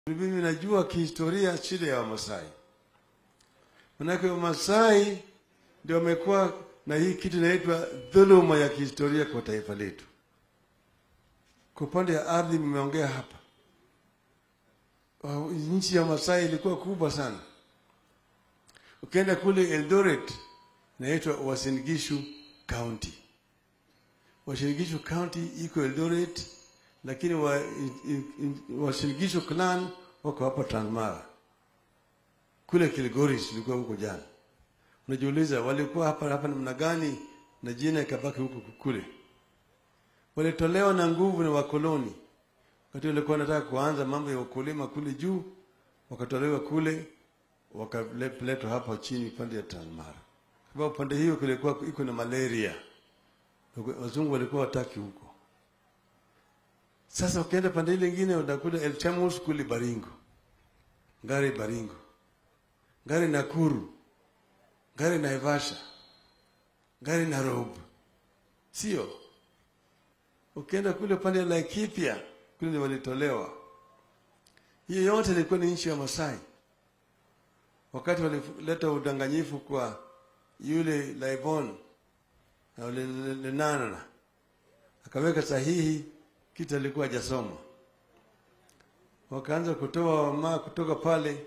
Mimi najua kihistoria shida ya Wamasai, manake Wamasai ndio wamekuwa na hii kitu inaitwa dhuluma ya kihistoria kwa taifa letu. Kwa upande ya ardhi, mmeongea hapa, uh, nchi ya Masai ilikuwa kubwa sana. Ukienda kule Eldoret inaitwa Uasin Gishu County. Uasin Gishu County iko Eldoret, lakini wa, in, in, Uasin Gishu clan wako hapa Transmara. Kule Kilgoris tulikuwa huko jana. Unajiuliza walikuwa hapa hapa namna gani na jina ikabaki huko kule. Walitolewa na nguvu na wakoloni. Wakati walikuwa wanataka kuanza mambo ya ukulima kule juu, wakatolewa kule wakaletwa hapa chini pande ya Transmara. Kwa upande hiyo kulikuwa iko na malaria. Wazungu walikuwa wataki huko. Sasa ukienda pande ile nyingine utakuta El Chamus kule Baringo. Ngari Baringo. Ngari Nakuru. Ngari Naivasha. Ngari Nairobi. Sio? Ukienda kule pande ya Laikipia kule ndio walitolewa. Hiyo yote ilikuwa ni nchi ya Masai. Wakati walileta udanganyifu kwa yule Laibon na yule Lenana akaweka sahihi kitu alikuwa hajasoma. Wakaanza kutoa wamaa kutoka pale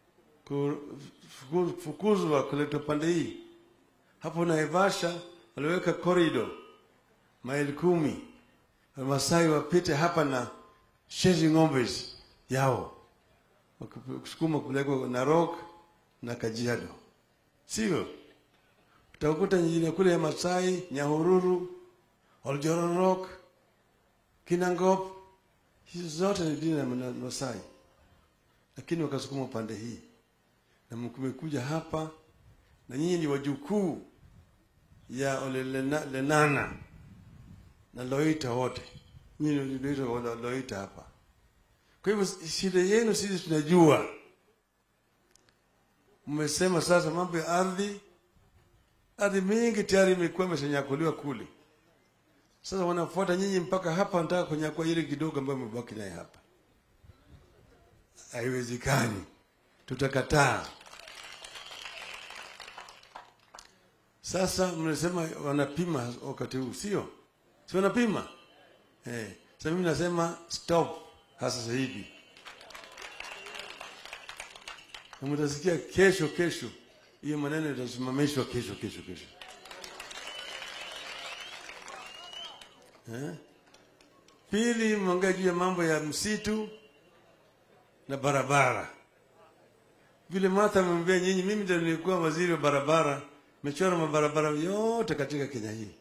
kufukuzwa kuletwa pande hii. Hapo Naivasha waliweka corridor maili kumi, Wamasai wapite hapa na shezi ng'ombe yao, wakusukuma kupelekwa Narok na Kajiado, sio? Utakuta nyingine kule ya Masai, Nyahururu, Oljororok, Kinangop, hizo zote ni dini ya Masai, lakini wakasukuma upande hii na mkumekuja hapa na nyinyi ni wajukuu ya ole Lena, Lenana na Loita wote, nyinyi ndio Loita hapa. Kwa hivyo shida yenu sisi tunajua. Mmesema sasa mambo ya ardhi, ardhi mingi tayari imekuwa imeshanyakuliwa kule. Sasa wanafuata nyinyi mpaka hapa, wanataka kunyakua ile kidogo ambayo mmebaki naye hapa. Haiwezekani, tutakataa. Sasa mnasema wanapima wakati huu, sio? Si wanapima eh? Sasa mimi nasema stop hasa sasa hivi, na mtasikia kesho kesho, hiyo maneno itasimamishwa kesho kesho kesho eh? Pili, mongea juu ya mambo ya msitu na barabara. Vile Martha amemwambia nyinyi, mimi ndio nilikuwa waziri wa barabara mechora mabarabara yote katika Kenya hii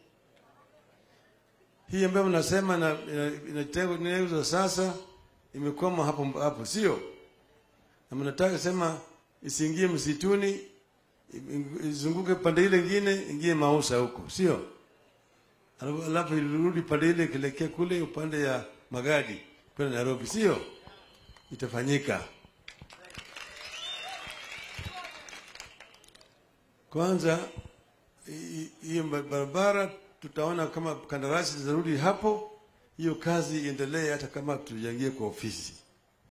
hii ambayo mnasema na inatengenezwa sasa, imekwama hapo hapo, sio? Na mnataka sema isiingie msituni, izunguke pande ile nyingine, ingie Mausa huko, sio? Alafu irudi pande ile kilekea kule upande ya Magadi kwenda Nairobi, sio? Itafanyika. Kwanza hiyo barabara tutaona kama kandarasi zitarudi hapo, hiyo kazi iendelee, hata kama tujaingie kwa ofisi.